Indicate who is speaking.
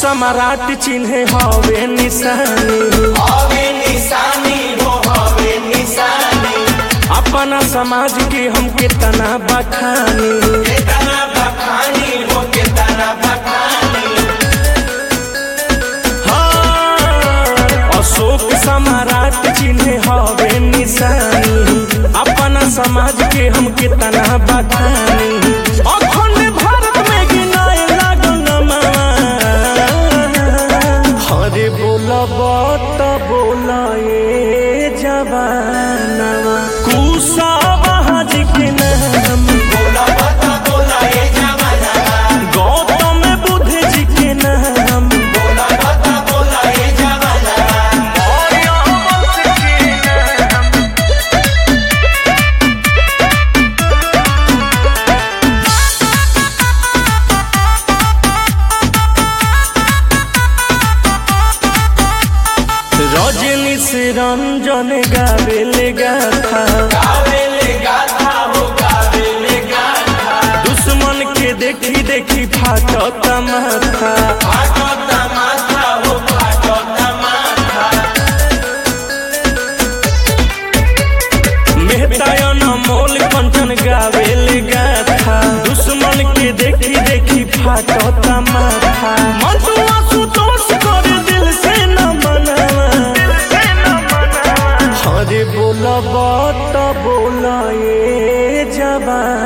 Speaker 1: सम्राट चिन्हे हवे निशानी
Speaker 2: हवे निशानी हो हवे निशानी
Speaker 1: अपना समाज के हम कितना बखानी
Speaker 2: केतना बखानी हो केतना बखानी
Speaker 1: हाँ, अशोक सम्राट चिन्हे हवे निशानी अपना समाज के हम कितना बखानी अखंड भारत में गिनाए लागल नमवा। हरे बोलब त बोलाए जवानवा कुशावाहा जी के नाम
Speaker 2: बोला बता बोला ए जमाना
Speaker 1: गौतम बुद्ध जी के नाम
Speaker 2: बोला बता बोला ए जमाना
Speaker 1: रजनी से रंजन गावेले गाथा
Speaker 2: गावेले गाथा हो गावेले गाथा
Speaker 1: दुश्मन के देखी देखी फाटत माथा
Speaker 2: फाटो तमाथा हो फाटो तमाथा
Speaker 1: मेहतायन मोल कंचन गावेले गाथा दुश्मन के देखी देखी फाटत माथा मंटुआ सुतोष कर दिल से न मनवा हरे बोलब त बोलाए जवान